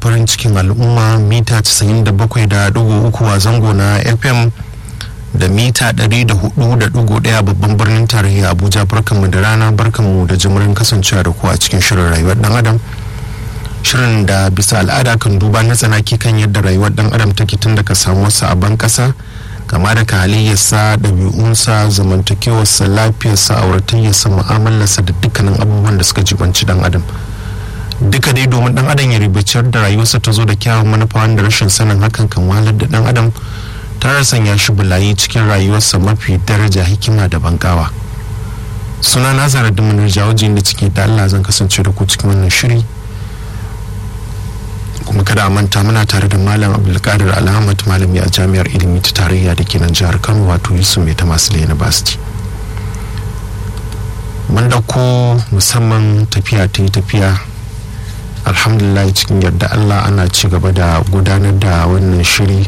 farin cikin al'umma mita 97.3 a zango na fm da mita 104.1 babban birnin tarayya abuja barkanmu da rana barkanmu da jimirin kasancewa da ku a cikin shirin rayuwar dan adam shirin da bisa al'ada kan duba na tsanaki kan yadda rayuwar dan adam take tun daga samuwarsa a ban kasa kama da halayyarsa ɗabi'unsa zamantakewarsa lafiyarsa auratayyarsa mu'amalarsa da dukkanin abubuwan da suka jibanci dan adam duka dai domin dan adam ya ribaciyar da rayuwarsa ta zo da kyawun manufa wanda rashin sanin hakan kan wahalar da dan adam ta sanya shi bulayi cikin rayuwarsa mafi daraja hikima da bankawa suna na zara da manar jawaji da ciki da allah zan kasance da ku cikin wannan shiri kuma kada a manta muna tare da malam abdulkadir alhamad malami a jami'ar ilimi ta tarayya da ke nan jihar kano wato yusuf mai ta masu university mun dauko musamman tafiya ta yi tafiya alhamdulillah cikin yarda allah ana ci gaba da gudanar da wannan shiri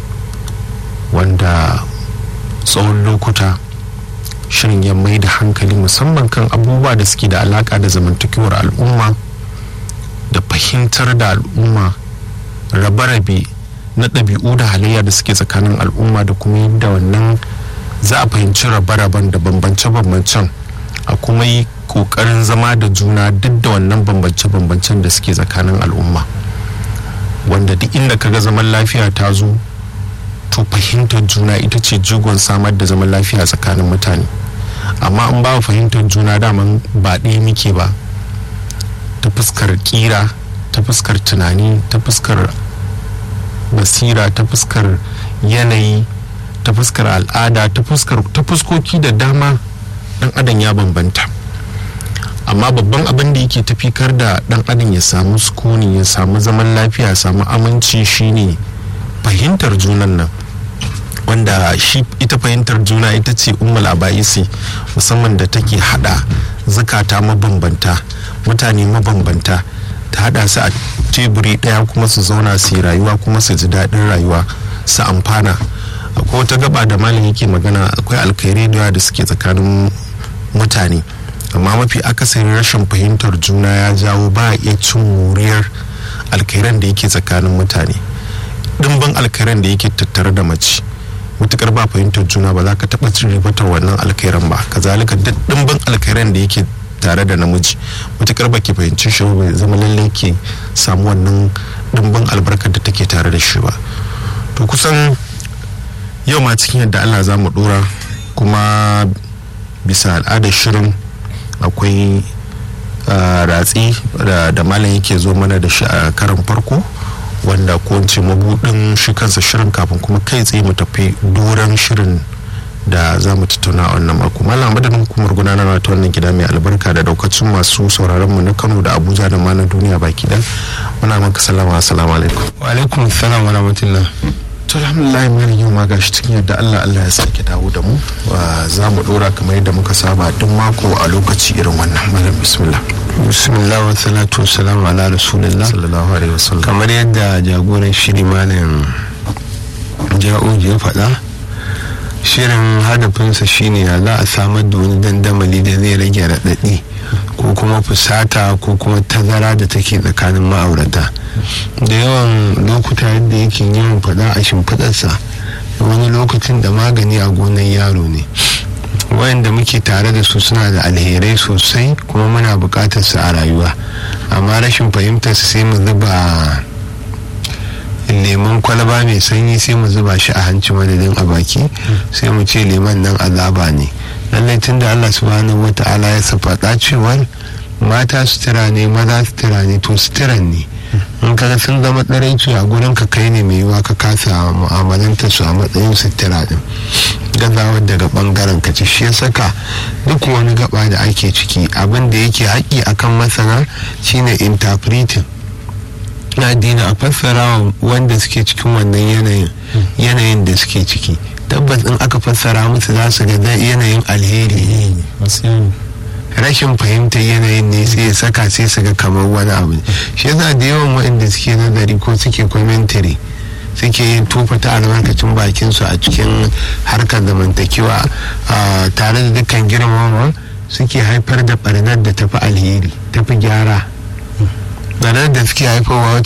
wanda tsawon lokuta shirin ya mai da hankali musamman kan abubuwa da suke da alaka da zamantakewar al'umma da fahimtar da al'umma rabe-rabe na ɗabi'u da halayya da suke tsakanin al'umma da kuma yadda wannan za a fahimci rabe-raben da bambance-bambancen a kuma yi ƙoƙarin zama da juna duk da wannan bambance-bambancen da suke tsakanin al'umma wanda duk inda kaga zaman lafiya ta zo to fahimtar juna ita ce jigon samar da zaman lafiya tsakanin mutane amma in ba fahimtar juna daman ba ɗaya muke ba ta fuskar kira ta fuskar tunani ta fuskar basira ta fuskar yanayi ta fuskar al'ada ta fuskar ta fuskoki da dama dan adam ya bambanta amma babban abin da yake tafikar da dan adam ya samu sukuni ya samu zaman lafiya ya samu aminci shine fahimtar junan nan wanda shi ita fahimtar juna ita ce ummul abaisi musamman da take hada zukata mabambanta mutane mabambanta ta hada su a teburi daya kuma su zauna su yi rayuwa kuma su ji daɗin rayuwa su amfana akwai wata gaba da malam yake magana akwai alkhairai da yawa da suke tsakanin mutane amma mafi akasarin rashin fahimtar juna ya jawo ba a iya cin wuriyar alkhairan da yake tsakanin mutane dimbin alkhairan da yake tattare da mace matukar ba fahimtar juna ba za ka taɓa cin ribatar wannan alkhairan ba kazalika duk dimbin alkhairan da yake tare da namiji matukar ba ke fahimci shi ba zama lalle ke samu wannan dimbin albarkar da take tare da shi ba to kusan yau ma cikin yadda allah za mu dora kuma bisa al'adar shirin akwai ratsi da malam yake zo mana da shi a karan farko wanda ko ce mabudin shi kansa shirin kafin kuma kai tsaye mu tafi doron shirin da za mu tattauna a wannan mako malam madadin hukumar gudanarwa ta wannan gida mai albarka da daukacin masu sauraron mu na kano da abuja da ma na duniya baki dan muna maka salama assalamu alaikum wa alaikum salam wa rahmatullah to alhamdulillah malam yau ma gashi cikin yadda Allah Allah ya sake dawo da mu za mu dora kamar yadda muka saba duk mako a lokaci irin wannan malam bismillah bismillah wa salatu wa salam ala rasulillah sallallahu alaihi wasallam kamar yadda jagoran shiri malam ja'uji ya faɗa shirin hadafinsa shine ya za a samar da wani dandamali da zai rage raɗaɗi ko kuma fusata ko kuma tazara da take tsakanin ma'aurata da yawan lokuta yadda yake yawan faɗa a shimfiɗarsa wani lokacin da magani a gonar yaro ne wayanda muke tare da su suna da alherai sosai kuma muna buƙatar su a rayuwa amma rashin fahimtar su sai mu zuba lemon kwalaba mai sanyi sai mu zuba shi a hanci madadin a baki sai mu ce lemon nan azaba ne lallai tun da allah subhanahu wa ta'ala ya safaɗa cewar mata sutura ne maza sutura ne to suturan ne in kaga sun zama tsaraici a gurin ka kai ne mai yiwa ka kasa mu'amalanta su a matsayin sutura din gazawar daga bangaren ka shi ya saka duk wani gaba da ake ciki abin da yake haƙi akan masana shine interpreting na addini a fassara wanda suke cikin wannan yanayin yanayin da suke ciki tabbas in aka fassara musu za su ga yanayin alheri rashin fahimtar yanayin ne sai ya saka sai su ga kamar wani abu shi yasa da yawan waɗanda suke nazari ko suke commentary suke yin tofa ta albarkacin bakin su a cikin harkar zamantakewa tare da dukkan girmama suke haifar da barnar da tafi alheri tafi gyara barnar da suke haifarwa